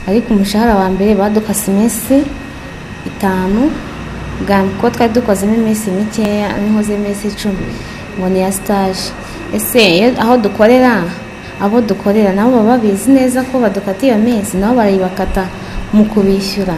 ariko umushahara wa mbere badukase iminsi itanu bwa kuko twari dukozemo iminsi mikeya nkoze iminsi icumi ngo ni iya sitaje ese aho dukorera abo dukorera nabo baba babizi neza ko badukata iyo minsi nabo barayibakata mu kubishyura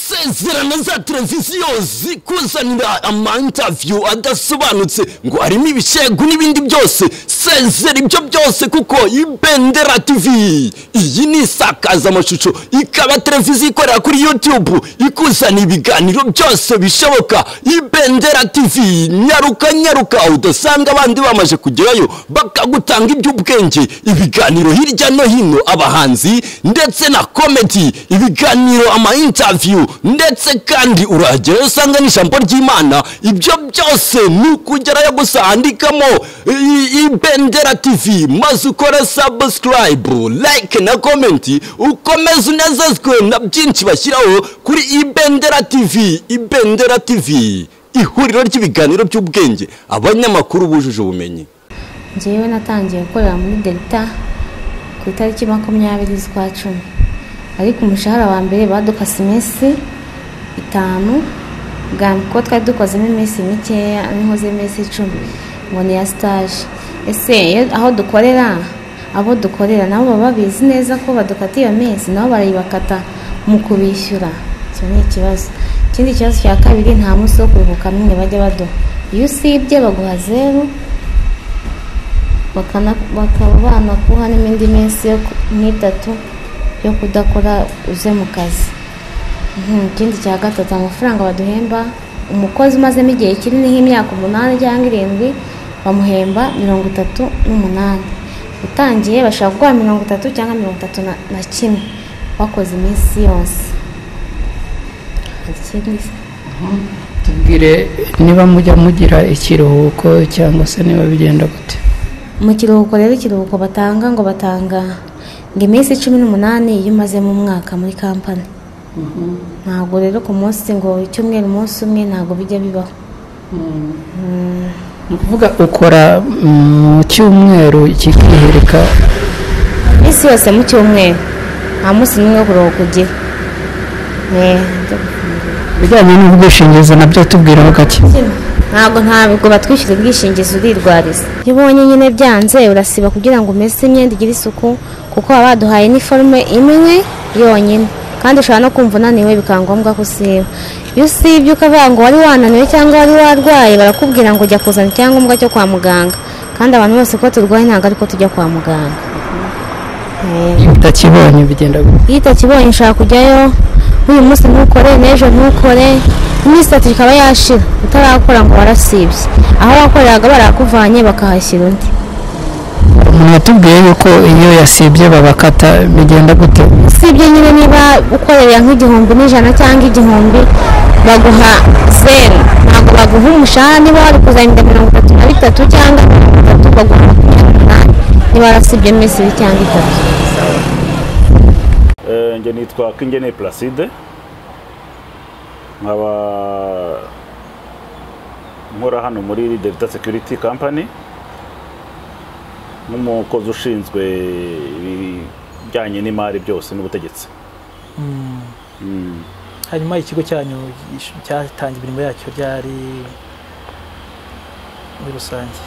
sezerano za televiziyo zikuzanira amantaviyu adasobanutse ngo harimo ibishegu n'ibindi byose sezera ibyo byose kuko ibendera tivi iyi ni isakazamashusho ikaba televiziyo ikorera kuri yutubu ikuzanira ibiganiro byose bishoboka ibendera tivi nyaruka nyaruka udasanga abandi bamaze kugerayo bakagutanga iby'ubwenge ibiganiro hirya no hino abahanzi ndetse na komedi ibiganiro amayintaviyu ndetse kandi urahagerayo usanga n'ijambo ry'imana ibyo byose ni ukugerayo gusa handikamo ibendera tv maze ukore sabusikarayibu like na komenti ukomeze unezezwe na byinshi bashyiraho kuri ibendera tv ibendera tv ihuriro ry'ibiganiro by'ubwenge abanyamakuru bujuje ubumenyi ngewe natangiye gukorera muri delta ku itariki makumyabiri z'ukwa cumi ariko umushahara wa mbere badukase iminsi itanu bwa kuko twari dukozemo iminsi mikeya nkoze iminsi icumi ngo ni iya sitaje ese aho dukorera abo dukorera nabo baba babizi neza ko badukata iyo minsi nabo barayibakata mu kubishyura icyo ni ikibazo ikindi kibazo cya kabiri nta munsi wo kuruhuka n'umwe bajya baduha iyo usibye baguha zeru bakaba banakuha n'indi minsi nk'itatu yo kudakora uze mu kazi ikindi cya gatatu amafaranga baduhemba umukozi umazemo igihe kinini nk'imyaka umunani cyangwa irindwi bamuhemba mirongo itatu n'umunani utangiye bashobora guha mirongo itatu cyangwa mirongo itatu na kimwe bakoze iminsi yose tubwire niba mujya mugira ikiruhuko cyangwa se niba bigenda gute mu kiruhuko rero ikiruhuko batanga ngo batanga ngo iminsi cumi n'umunani iyo umazemo umwaka muri kampani ntabwo rero ku munsi ngo icyumweru umunsi umwe ntabwo bijya bibaho ni ukuvuga ukora mu cyumweru kikihereka iminsi yose mu cyumweru nta munsi n'umwe wo kuruhuka ugira ibijyanye n'ubwishingizi nabyo tubwiraho gake ntabwo ntabwo batwishyura ubwishingizi urirwariza iyo ubonye nyine byanze urasiba kugira ngo umese imyenda igire isuku kuko baba baduhaye iniforume imwe yonyine kandi ushobora no kumva unaniwe bikaba ngombwa ko usiba iyo usibye ukavuga ngo wari wananiwe cyangwa wari warwaye barakubwira ngo ujya kuzana icyangombwa cyo kwa muganga kandi abantu bose ko turwaye ntabwo ariko tujya kwa muganga iyo utakibonye bigenda gute iyo utakibonye ushobora kujyayo nk'uyu munsi ntukore n'ejo ntukore iminsi itatu ikaba yashira utarakora ngo warasibye aho wakoreraga barakuvanye bakahashyira undi mwatubwiye yuko iyo yasibye babakata bigenda gute usibye nyine niba ukorera nk'igihumbi n'ijana cyangwa igihumbi baguha zeru ntabwo baguha umushahara niba wari kuzahinda mirongo itatu na bitatu cyangwa mirongo itatu baguha makumyabiri n'umunani niba warasibye iminsi ibiri cyangwa itatu njye nitwa Kwingene Placide nkaba nkora hano muri Delta Security Company nk'umukozi ushinzwe ibijyanye n'imari byose n'ubutegetsi hanyuma ikigo cyanyu cyatanze imirimo yacyo ryari muri rusange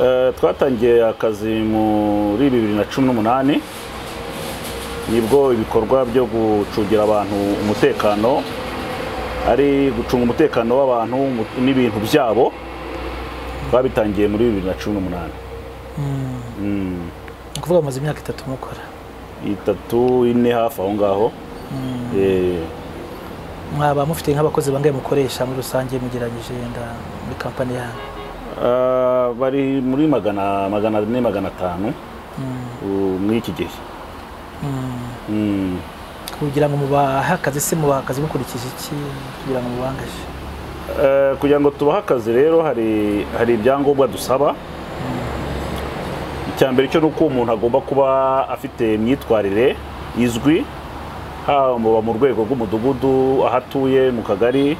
Eh, twatangiye akazi muri bibiri na cumi n'umunani nibwo ibikorwa byo gucungira abantu umutekano ari gucunga umutekano w'abantu mu- n'ibintu byabo twabitangiye muri bibiri na cumi n'umunani Mm. ni ukuvuga mumaze imyaka itatu mukora itatu ine hafi aho ngaho Eh, mwaba mufite nk'abakozi bangahe mukoresha muri rusange mugeranyije na muri kampani yanyu ah, bari muri magana magana ane magana atanu uh, muri iki gihe Mm. kugira ngo mubahe akazi se mubahe akazi mukurikije iki kugira ngo mubangaje Eh, kugira ngo tubahe akazi rero hari hari ibyangombwa dusaba icya mbere cyo ni uko umuntu agomba kuba afite imyitwarire izwi haba mu rwego rw'umudugudu aho atuye mu kagari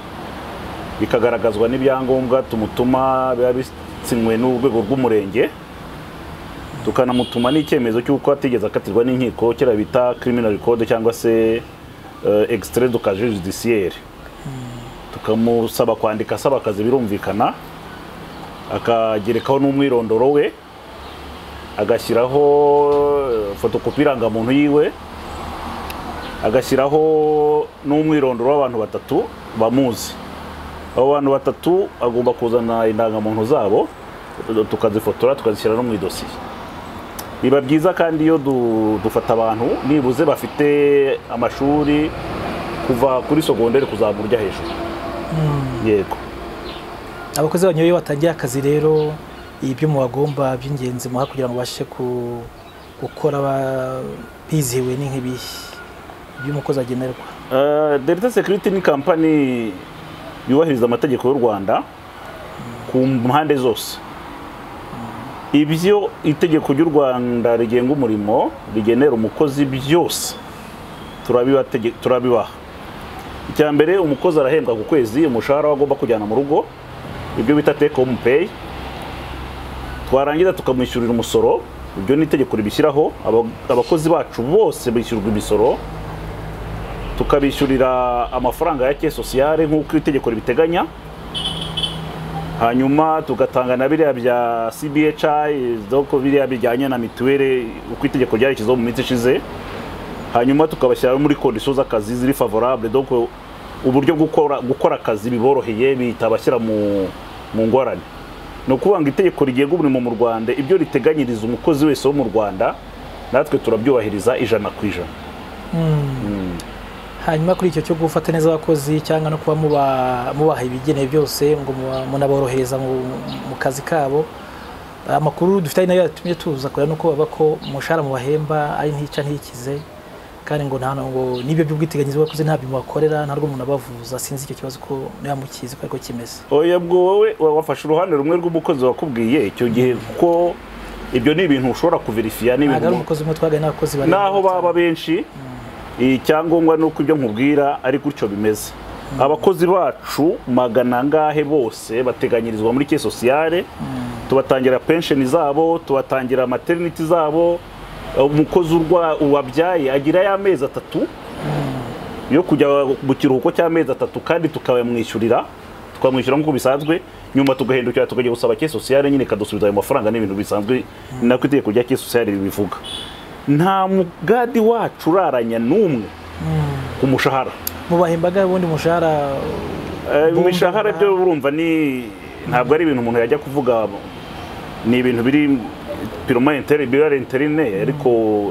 bikagaragazwa n'ibyangombwa tumutuma biba bisinywe n'urwego rw'umurenge tukanamutuma n'icyemezo cy'uko atigeze akatirwa n'inkiko kera bita criminal code cyangwa se extrait du casier judiciaire tukamusaba kwandika asaba akazi birumvikana akagerekaho n'umwirondoro we agashyiraho eh, fotokopi irangamuntu yiwe agashyiraho n'umwirondoro w'abantu batatu bamuzi abo bantu batatu agomba kuzana indangamuntu zabo tukazifotora tukazishyira no mu idosiye biba byiza kandi iyo du- dufata abantu nibuze bafite amashuri kuva kuri sogonderi kuzamura ujya hejuru yego abakozi banyu iyo batangiye akazi rero ibyo mubagomba by'ingenzi muha kugira ngo babashe ku- gukora ba- bizihiwe ni nk'ibihe ibyo umukozi agenerwa Eh, Delta Security ni kampani yubahiriza amategeko y'u Rwanda ku mpande zose ibyo itegeko ry'u Rwanda rigenga umurimo rigenera umukozi byose turabibate- turabibaha icya mbere umukozi arahembwa ku kwezi umushahara we agomba kujyana mu rugo ibyo bita take home pay twarangiza tukamwishyurira umusoro ibyo ni itegeko ribishyiraho Aba- abakozi bacu bose bishyurwa imisoro tukabishyurira amafaranga ya caisse sociale nk'uko itegeko ribiteganya hanyuma tugatanga na biriya bya CBHI doko biriya bijyanye na mituweli uko itegeko ryarishyizeho mu minsi ishize hanyuma tukabashyira muri conditions z'akazi ziri favorable doko uburyo gukora gukora akazi biboroheye bitabashyira mu mu ngorane ni ukuvuga ngo itegeko rigenga umurimo mu Rwanda ibyo riteganyiriza umukozi wese wo mu Rwanda natwe turabyubahiriza ijana ku ijana hanyuma kuri icyo cyo gufata neza abakozi cyangwa no kuba muba- mubaha ibigenewe byose ngo muba- munaborohereza mu mu kazi kabo amakuru dufite ari nayo yatumye tuza kureba nuko bavuga ko umushahara mubahemba ari ntica ntikize kandi ngo nta ngo n'ibyo by'ubwiteganyirize bw'abakozi ntabyo mubakorera nta rwo umuntu abavuza sinzi icyo kibazo ko niba mukizi ko ariko kimeze oya bwo wowe wa- wafashe uruhande rumwe rw'umukozi wakubwiye icyo gihe kuko ibyo ni ibintu ushobora kuverifiya ntabwo ari n'ibintu umukozi umwe twaganye n'abakozi barenga naho batanu. baba benshi icyangombwa ni uko ibyo nkubwira ari gutyo bimeze abakozi bacu magana angahe bose bateganyirizwa muri ke sosiyale tubatangira pensheni zabo tubatangira materiniti zabo umukozi urwa wabyaye agira y'amezi atatu yo kujya mu kiruhuko cy'amezi atatu kandi tukabamwishyurira tukamwishyura nk'uko bisanzwe nyuma tugahindukira tukajya gusaba ke sosiyale nyine ikadusubiza ayo mafaranga n'ibintu bisanzwe ni nako itegeko rya ke sosiyale ribivuga nta mugadi wacu uraranya n'umwe ku mushahara mubahembaga ubundi umushahara Eh, Bumva imishahara nta- byo urumva ni ntabwo ari ibintu umuntu yajya kuvuga ni ibintu biri piroma interi birare interine ariko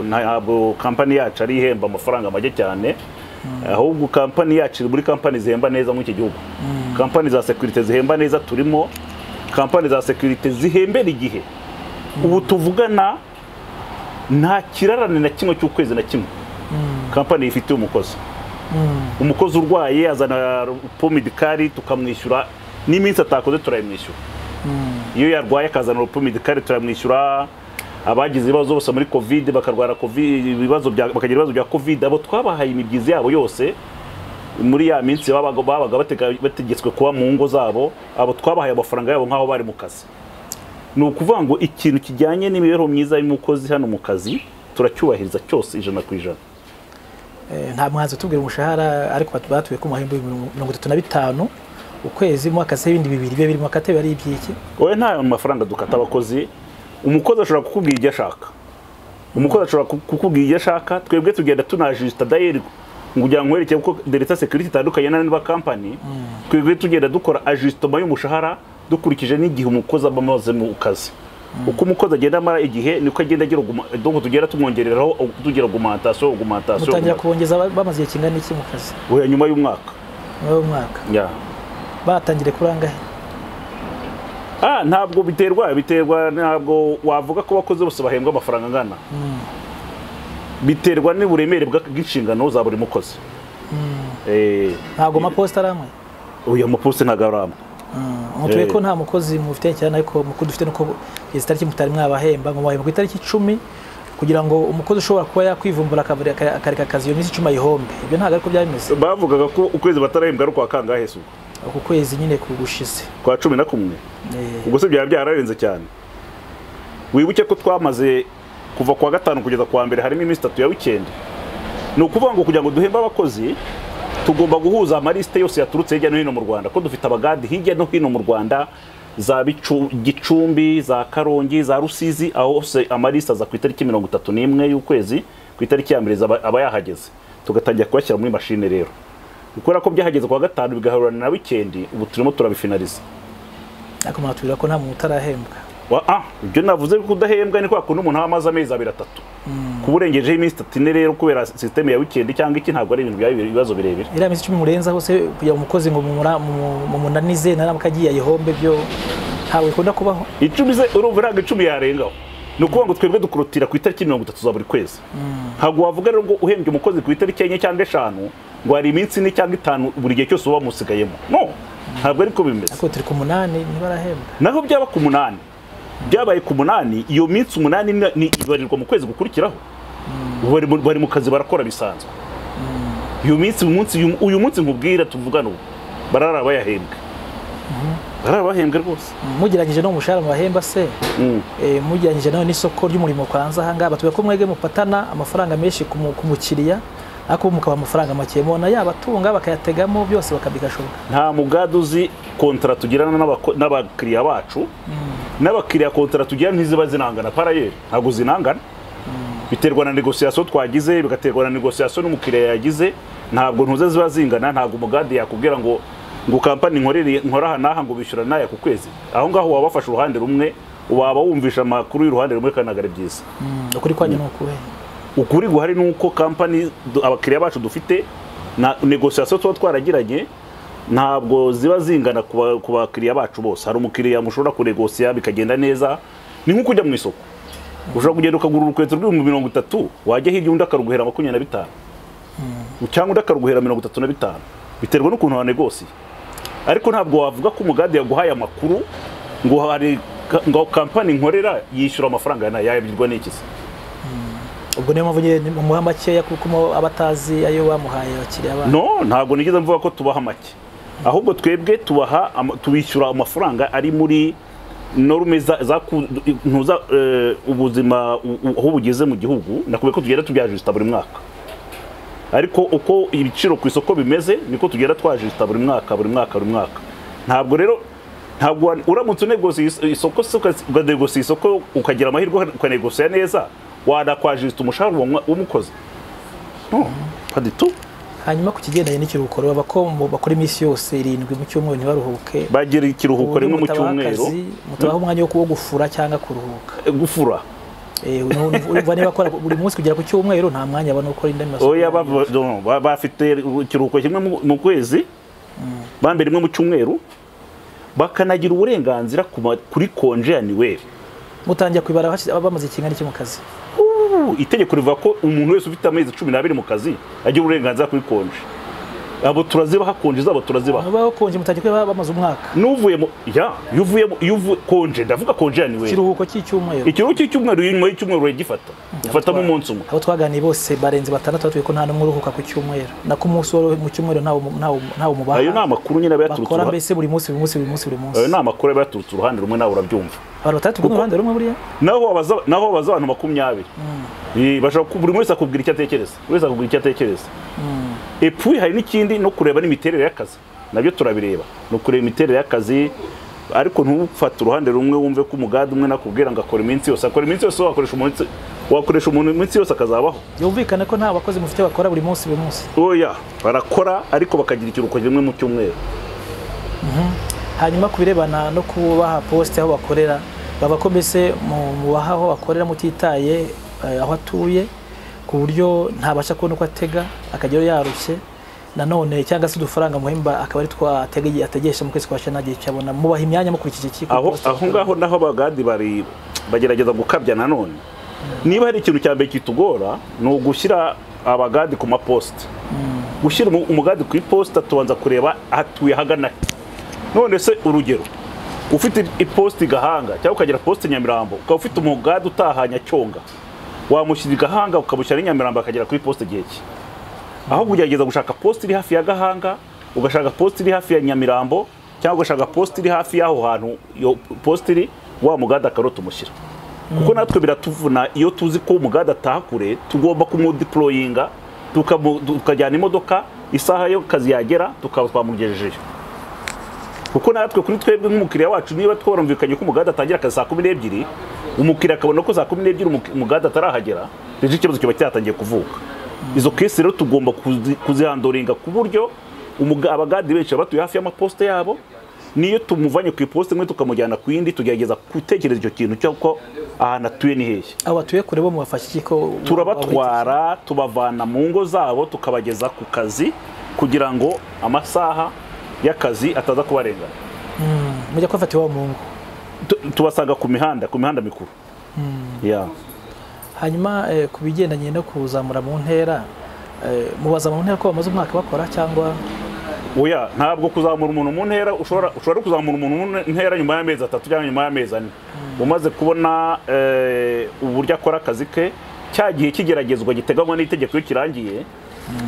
ntabwo kampani yacu ari ihemba amafaranga make cyane ahubwo kampani yacu iri muri kampani zihemba neza muri iki gihugu kampani za sekirite zihemba neza turimo kampani za sekirite zihembera igihe ubu tuvugana nta kirarane na kimwe cy'ukwezi na kimwe kampani yifitiye umukozi umukozi urwaye azana pomidikari tukamwishyura n'iminsi atakoze turayimwishyura iyo yarwaye akazana pomidikari turayimwishyura abagize ibibazo bose muri covid bakarwara covid ibibazo bya- bakagira ibibazo bya covid abo twabahaye imibyizi yabo yose muri ya minsi babaga babaga batega- bategetswe kuba mu ngo zabo abo twabahaye amafaranga yabo nk'aho bari mu kazi ni ukuvuga ngo ikintu kijyanye n'imibereho myiza y'umukozi hano mu kazi turacyubahiriza cyose ijana ku ijana eh, nta mwanzi utubwira umushahara ariko batu- batuye ko muhemba ibihumbi mirongo itatu na bitanu ukwezi mu akazi ibindi bibiri biba biri mu katebe ari iby'iki wowe nta mafaranga dukata abakozi umukozi ashobora kukubwira ibyo ashaka umukozi ashobora ku- kukubwira ibyo ashaka twebwe tugenda tunajusita dayeri ngo ujya nkwereke kuko deleta security itandukanye n'andi makampani twebwe tugenda dukora ajusitoma y'umushahara dukurikije n'igihe umukozi aba amaze mu kazi uko umukozi agenda amara igihe niko agenda agira auguma- donc tugenda tumwongereraho tugira augumantasiyo augumantasiyo mutangira kubongeza ba- bamaze igihe kingana iki mu kazi oya nyuma y'umwaka nyuma y'umwaka yeah. batangire kurangahe Ah, ntabwo biterwa biterwa ntabwo wavuga ko abakozi bose bahembwa amafaranga angana biterwa n'uburemere bwa- bw'inshingano za buri mukozi Eh, ntabwo amaposita ari amwe uyu maposite ntabwo ari amwe mutuye Eh. ko nta mukozi mufite cyane ariko mukuru dufite nuko izi tariki mutari mwabahemba ngo mubahemba ku itariki icumi kugira ngo umukozi ushobora kuba yakwivumbura akabura- aka- akareka akazi iyo minsi icumi ayihombe ibyo ntabwo ariko byari bimeze bavugaga ko ukwezi batarahembwa ari ukwa kangahe se ubwo? uku kwezi nyine kugushize kwa cumi na kumwe Eh, ubwo se byaba byararenze cyane wibuke ko twamaze kuva ku wa gatanu kugeza ku wa mbere harimo iminsi itatu ya wikendi ni ukuvuga ngo kugira ngo duhembe abakozi tugomba guhuza amalisite yose yaturutse hirya no hino mu rwanda ko dufite abagadi hirya no hino mu rwanda za Bicu- gicumbi za karongi za rusizi aho hose amalisite aza ku itariki mirongo itatu n'imwe y'ukwezi ku itariki ya mbere aba aba yahageze tugatangira kuyashyira muri mashine rero kubera ko byahageze ku wa gatanu bigahurana na wikendi ubu turimo turabifinariza ariko muratubwira ko nta muntu utarahembwa Wa- ah, ibyo navuze ko udahembwa ni kwa kundi umuntu aba amaze amezi abiri atatu kuba urengejeho iminsi itatu ine rero kubera sisiteme ya wikendi cyangwa iki ntabwo ari ibintu byaba ibi- ibibazo birebire iriya minsi icumi murenzaho se kugira ngo umukozi ngo mumura- mumu- mumunanize naramuka agiye ayihombe byo ntabwo bikunda kubaho icumi ze urumva ntabwo icumi yarengaho ni ukuvuga ngo twebwe dukurutira ku itariki mirongo itatu za buri kwezi ntabwo wavuga rero ngo uhembye umukozi ku itariki enye cyangwa eshanu ngo hari iminsi ine cyangwa itanu buri gihe cyose uba wamusigayemo no ntabwo ariko bimeze ariko turi ku munani ntibarahembwa naho byaba ku munani byabaye ku munani iyo minsi umunani ni- ni ibarirwa mu kwezi gukurikiraho bari mu- bari mu kazi barakora bisanzwe uyu minsi uyu munsi uyu- uyu munsi nkubwira tuvugana ubu barara bayahembwe barara bahembwe rwose mugeranyije no mu mushahara mubahemba se Mm. eh, mugeranyije nawe n'isoko ry'umurimo kuranze aha ngaha batubwira ko mwebwe mupatana amafaranga menshi ku mu- ku mukiriya ariko mukaba amafaranga make mubona yabatunga bakayategamo byose bakabigashoboka nta mugadu uzi kontara tugirana n'abako- n'abakiriya bacu n'abakiriya kontara tugirana ntiziba zinangana parayeri ntabwo zinangana biterwa na negosiyasiyo twagize bigaterwa na negosiyasiyo n'umukiriya yagize ntabwo ntuze ziba zingana ntabwo umugadi yakubwira ngo ngo kampani nkorere nkora aha n'aha ngo bishyura n'aya ku kwezi aho ngaho waba wafashe uruhande rumwe waba wumvisha amakuru y'uruhande rumwe kandi ntabwo ari byiza ukuri kwanyu ni ukuhe ukuri guhari ni uko kampani du- abakiriya bacu dufite na negosiyasiyo tuba twaragiranye ntabwo ziba zingana ku ba- ku bakiriya bacu bose hari umukiriya mushobora kunegosiya bikagenda neza ni nko kujya mu isoko ushobora kugenda ukagura urukweto rw'ibihumbi mirongo itatu wajya hirya undi akaruguhera makumyabiri na bitanu cyangwa undi akaruguhera mirongo itatu na bitanu biterwa n'ukuntu wanegosiye ariko ntabwo wavuga ko umugade yaguhaye amakuru ngo hari ka- ngo kampani nkorera yishyura amafaranga ya yabyirwa n'ikizi ubwo niyo mpamvu nyine mumuha makeya kuko mo aba abatazi ayo bamuhaye abakiriya banyu no ntabwo nigeze mvuga ko tubaha make ahubwo twebwe tubaha ama- tubishyura amafaranga ari muri norume za- za ku- ntuza eh, ubuzima u- u- aho bugeze mu gihugu nakubwiye ko tugenda tubyajusita buri mwaka ariko uko ibiciro ku isoko bimeze niko tugenda twajusita buri mwaka buri mwaka buri mwaka ntabwo rero ntabwo wa- uramutse unegosiye is- isoko se uka- ukanegosiya isoko ukagira amahirwe uka- ukanegosiya neza wanakwajusita umushahara wa mwa- w'umukozi no paditu hanyuma ku kigendanye n'ikiruhuko rero bako mu- bakora iminsi yose irindwi mu cyumweru ntibaruhuke bagira ikiruhuko rimwe mu cyumweru mutabaha umwanya wo kuwo gufura cyangga kuruhuka Eh, gufura Eh, unu- urumva niba akora buri munsi kugera ku cyumweru nta mwanya abona wo gukora indi masuku oya bava- no, ba- bafite ikiruhuko kimwe mu- mu kwezi bambe rimwe mu cyumweru bakanagira uburenganzira ku ma- kuri konje yaniweri mutangira kubibara hashize- bamaze ikingana iki mu kazi itegeko rivuga ko umuntu wese ufite amezi cumi n'abiri mu kazi agira uburenganzira kuri konje abo turazibaha konje zabo turazibaha mubaho konje mutangira kuba bamaze umwaka n'uvuye mu ya iyo uvuye mu iyo uvuye konje ndavuga konje yaniweri ikiruhuko cy'icyumweru ikiruhuko cy'icyumweru nyuma y'icyumweru uragifata ufatamo umunsi umwe abo twaganiye bose barenze batandatu batubwiye ko nta n'umwe uruhuka ku cyumweru nako umunsi wo mu cyumweru ntawo mu- ntawo ntawo mubaha ayo ni amakuru nyine aba yaturutse bakora uruha- mbese buri munsi buri munsi buri munsi buri munsi ayo ni amakuru aba yaturutse uruhande rumwe nawe urabyumva abantu batandatu bwo mu ruhande rumwe buriya naho wabaza naho wabaza abantu makumyabiri Eh, bashobora ku- buri wese akubwira icyo atekereza buri wese akubwira icyo atekereza epui hari n'ikindi no kureba n'imiterere y'akazi nabyo turabireba ni ukureba imiterere y'akazi ariko ntufate uruhande rumwe wumve ko umugade umwe nakubwira ngo akora iminsi yose akora iminsi yose wakoresha umunsi wakoresha umuntu iminsi yose akazabaho yumvikane ko nta bakozi mufite bakora buri munsi buri munsi oya barakora ariko bakagira ikiruhuko kimwe mu cyumweru hanyuma ku birebana no kubaha posite aho bakorera baba ko mbese mu- mubaha aho bakorera mutitaye eh, aho atuye ku buryo ntabasha kubona uko atega akajyayo yarushye nanone cyangwa se udufaranga muhemba akaba ari twa atega igihe ategesha mu kwezi kwa shana igihe cyabona mubaha imyanya mukurikije iki ku aho posite aho ngaho naho abagadi bari bagerageza gukabya nanone niba hari ikintu cya mbere kitugora ni ugushyira abagadi ku maposite gushyira umu- umugadi ku iposita tubanza kureba hatuye hagana he none se urugero ufite iposita i gahanga cyangwa ukagira posite i nyamirambo ukaba ufite umugadi utaha nyacyonga wamushyira i gahanga ukamushyira i nyamirambo akagera kuri posite igihe cye aho kugerageza gushaka posite iri hafi ya gahanga ugashaka posite iri hafi ya nyamirambo cyangwa ugashaka posite iri hafi y'aho hantu iyo posite iri wa mugada akarota umushyira kuko natwe biratuvuna iyo tuzi ko umugade ataha kure tugomba kumudiporoyinga tukamu- tukajyana imodoka isaha yo kazi yagera tukaba twamugejejeyo kuko natwe kuri twebwe nk'umukiriya wacu niba twarumvikanye ko umugade atangira akazi saa kumi n'ebyiri umukiriya akabona ko saa kumi n'ebyiri umuki- umugade atarahagera rero ikibazo kiba cyatangiye kuvuka izo kesi rero tugomba kuzi- kuzihandoringa ku buryo umuga- abagade benshi baba batuye hafi y'amaposite yabo niyo tumuvanye ku iposite imwe tukamujyana ku yindi tugerageza gutekereza icyo kintu cy'uko ahantu atuye ni hehe abo batuye kure bo mubafasha iki ko turabatwara tubavana mu ngo zabo tukabageza ku kazi kugira ngo amasaha y'akazi ataza kubarengana mujya kubafata iwabo mu ngo Tu- tubasanga ku mihanda ku mihanda mikuru Ya. hanyuma eh, ku bigendanye no kuzamura mu ntera eh, mubaza mu ntera ko bamaze umwaka bakora cyangwa oya ntabwo kuzamura umuntu mu ntera ushobora ushobora no kuzamura umuntu mu ntera nyuma y'amezi atatu cyangwa nyuma y'amezi ane umaze kubona eh, uburyo akora akazi ke cya gihe kigeragezwa giteganywa n'itegeko iyo kirangiye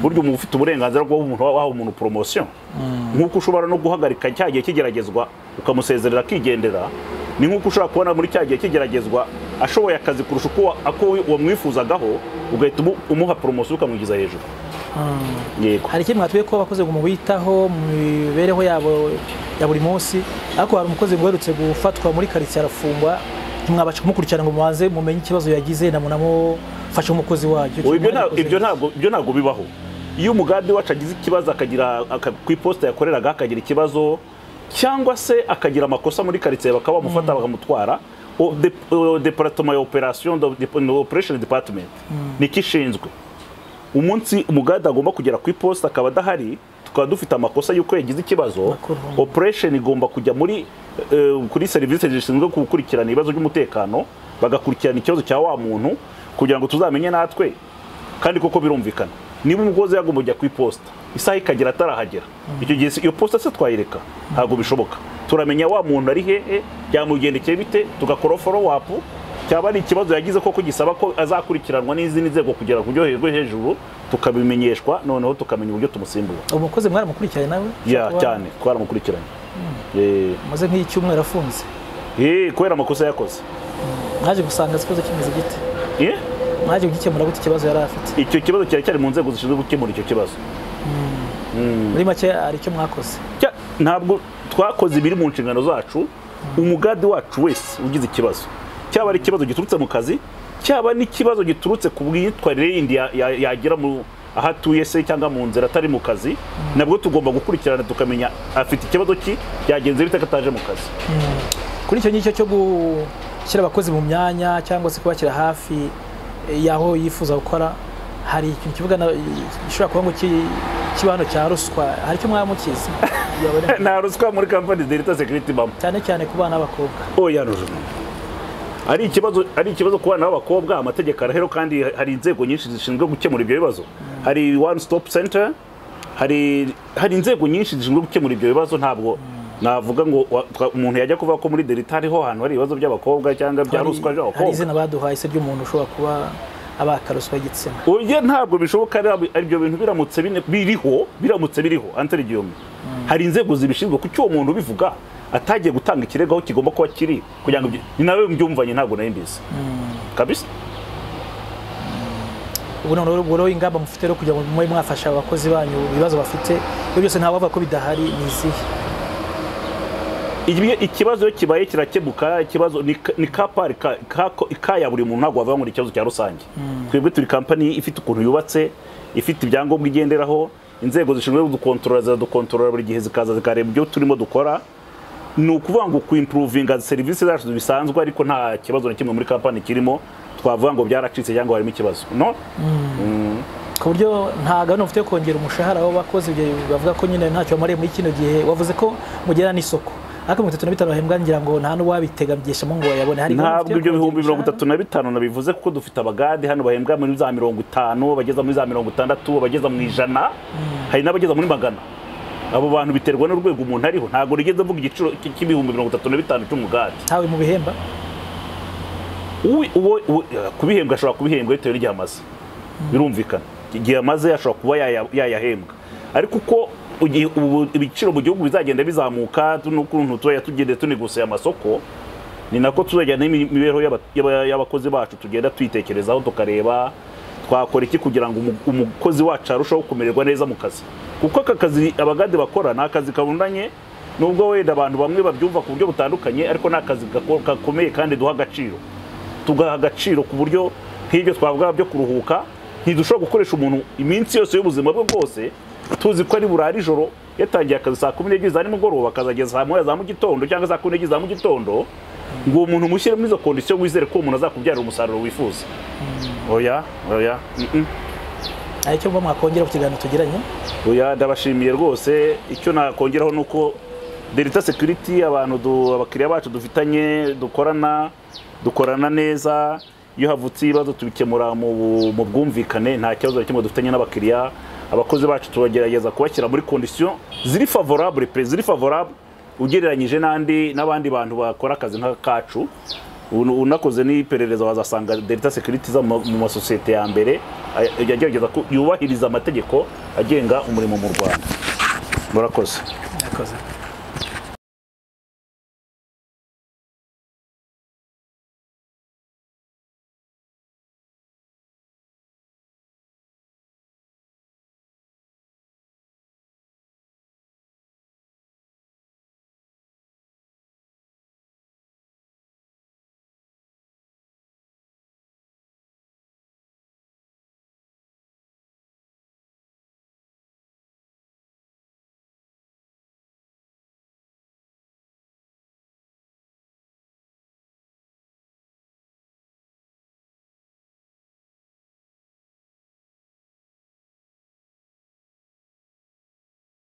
burya umuntu ufite uburenganzira bwo umuntu waha umuntu poromosiyo nk'uko ushobora no guhagarika cya gihe kigeragezwa ukamusezerera akigendera ni nk'uko ushobora kubona muri cya gihe kigeragezwa ashoboye akazi kurusha uko wa- ako wamwifuzagaho ugahita umu- umuha poromosiyo ukamugiza hejuru yego hari ikindi mwatuye ko abakozi ngo mubitaho mu mibereho yabo ya buri munsi ariko hari umukozi ngo uherutse gufatwa muri karitsiye arafungwa ntimwabasha kumukurikirana ngo mubanze mumenye ikibazo yagize namunamufashe umukozi wanyu Oya, ibyo nta- ibyo ntabwo ibyo ntabwo bibaho iyo umugande wacu agize ikibazo akagira aka- ku iposita yakoreraga akagira ikibazo cyangwa se akagira amakosa muri karitsiye bakaba bamufata bakamutwara o- de- o- departement ya operation do- de- no, operation department niko ishinzwe umunsi umugande agomba kugera ku iposita akaba adahari tukaba dufite amakosa y'uko yagize ikibazo Makuru. operation igomba kujya muri eh, kuri serivisi zishinzwe gukurikirana ibibazo by'umutekano bagakurikirana ikibazo cya wa muntu kugira ngo tuzamenye natwe kandi koko birumvikana niba umugozi yagomba kujya ku iposita isaha ikagera atarahagera icyo gihe se- iyo posita se twayireka ntabwo bishoboka turamenya wa muntu ari hehe byamugendekeye bite tugakora follow up cyaba ari ikibazo yagize koko gisaba ko azakurikiranwa n'izindi nzego kugera ku byo he- hejuru tukabimenyeshwa noneho tukamenya uburyo tumusimbura umukozi mwaramukurikiranye nawe ya Kuba cyane twaramukurikiranye Eh, amaze nk'icyumweru afunze eh, kubera amakosa yakoze mwaje gusanga ikibazo kimeze gite Eh, mwaje kugikemura gute ikibazo yari afite icyo kibazo kiracyari mu nzego zishinzwe gukemura icyo kibazo muri make hari icyo mwakoze Cya- ntabwo twakoze ibiri mu nshingano zacu umugade wacu wese ugize ikibazo cyaba ari ikibazo giturutse mu kazi cyaba n'ikibazo giturutse ku bwitwarire yindi ya- ya- yagira mu aho atuye se cyangwa mu nzira atari mu kazi nabwo tugomba gukurikirana tukamenya afite ikibazo ki byagenze bite ko ataje mu kazi kuri icyo ngicyo cyo gushyira abakozi mu myanya cyangwa se kubashyira hafi eh, y'aho yifuza gukora hari ikintu kivuga na- gishobora kuba ngo ki- kiba hano cya ruswa hari icyo mwamukizi Yabona- nta ruswa muri kampani delita sekiriti bamo cyane cyane ku bana b'abakobwa oya rujuna ari ikibazo ari ikibazo ku bana b'abakobwa amategeko arahero kandi hari inzego nyinshi zishinzwe gukemura ibyo bibazo hari one stop center hari hari inzego nyinshi zishinzwe gukemura ibyo bibazo ntabwo navuga ngo wa- twa- umuntu yajya kuvuga ko muri delita hariho ahantu hari ibibazo by'abakobwa cyangwa bya Hari- ruswa hari by'abakobwa izina baduhaye se ry'umuntu ushobora kuba abaka ruswa y'igitsina oya ntabwo bishoboka ari ari ibyo bintu biramutse bine- biriho biramutse biriho anterigiyome hari inzego zibishinzwe kuki uwo muntu ubivuga atagiye gutanga ikirego aho kigomba kuba kiri kugira ngo ibyo- ni nawe mbyumvanye ntabwo nari mbizi kabisa ubu noneho ubwo rero ingamba mufite rero kugira ngo mube mwafasha abakozi banyu ibibazo bafite ibyo byose ntawavuga ko bidahari ni izihe Ibi- ikibazo iyo kibaye kirakemuka ikibazo ni ka- ni ka pari ka- ka- ko- ikaya buri muntu ntabwo wavuga ngo ni ikibazo cya rusange twebwe turi kampani ifite ukuntu yubatse ifite ibyangombwa igenderaho inzego zishinzwe kudukontorora ziradukontorora buri gihe zikaza zikareba ibyo turimo dukora ni ukuvuga ngo kuimprovinga serivisi zacu bisanzwe ariko nta kibazo na kimwe muri kampani kirimo twavuga ngo byaracitse cyangwa harimo ikibazo no ku buryo nta gahunda mufite yo kongera umushahara w'abakozi ibyo bavuga ko nyine ntacyo bamariye muri kino gihe wavuze ko mugera n'isoko ariko mirongo itatu na bitanu bahembwa ngira ngo nta n'uwabitegambyeshamo ngo bayabone hari gahunda ntabwo mufite yo ibyo kongera bihumbi mirongo umushahara? itatu na bitanu nabivuze kuko dufite abagade hano bahembwa muri za mirongo itanu bageza muri za mirongo itandatu bageza mu ijana hari n'abageza muri magana abo bantu biterwa n'urwego umuntu ariho ntabwo rigeze mvuga igiciro cy- cy'ibihumbi mirongo itatu na bitanu cy'umugade ntawe mu bihemba Uwi- uwo uwo- eh, kubihembwa ashobora kubihembwa bitewe n'igihe amaze birumvikana igihe amaze ashobora kuba yaya- yayahembwa ariko uko ugihe- ubu ibiciro mu gihugu bizagenda bizamuka n'ukuntu tujya tugenda tuniguseye amasoko ni nako tuzajyana n'imibereho y'aba- y'aba- y'abakozi bacu tugenda tuyitekerezaho tukareba twakora iki kugira ngo umu- umukozi wacu arusheho kumererwa neza mu kazi kuko aka kazi abagade bakora ni akazi kabundanye nubwo wenda abantu bamwe babyumva ku buryo butandukanye ariko ni akazi gako- gakomeye kandi duha agaciro tugaha agaciro ku buryo nk'ibyo twavuga byo kuruhuka ntidushobora gukoresha umuntu iminsi yose y'ubuzima bwe bwose tuzi ko ari burara ijoro yatangiye akazi saa kumi n'ebyiri za nimugoroba akazageza saa moya za mu gitondo cyangwa saa kumi n'ebyiri za mu gitondo ngo uwo muntu mushyire muri izo kondisiyo wizere ko uwo muntu azakubyarira umusaruro wifuza oya oya mm-mm. hari icyo mba mwakongera ku kiganiro tugiranye oya ndabashimiye rwose icyo nakongeraho ni uko delita security abantu du- abakiriya bacu dufitanye dukorana dukorana neza iyo havutse ibibazo tubikemura mu bu- mu bwumvikane nta kibazo na kimwe dufitanye n'abakiriya abakozi bacu turagerageza kubashyira muri kondisiyo ziri favorable pe ziri favorable ugereranyije n'andi n'abandi bantu bakora akazi nk'akacu Un- unakoze n'iperereza wazasanga delita security iza mu mu masosiyete ya mbere ay- yagerageza ko yubahiriza amategeko agenga umurimo mu rwanda murakoze murakoze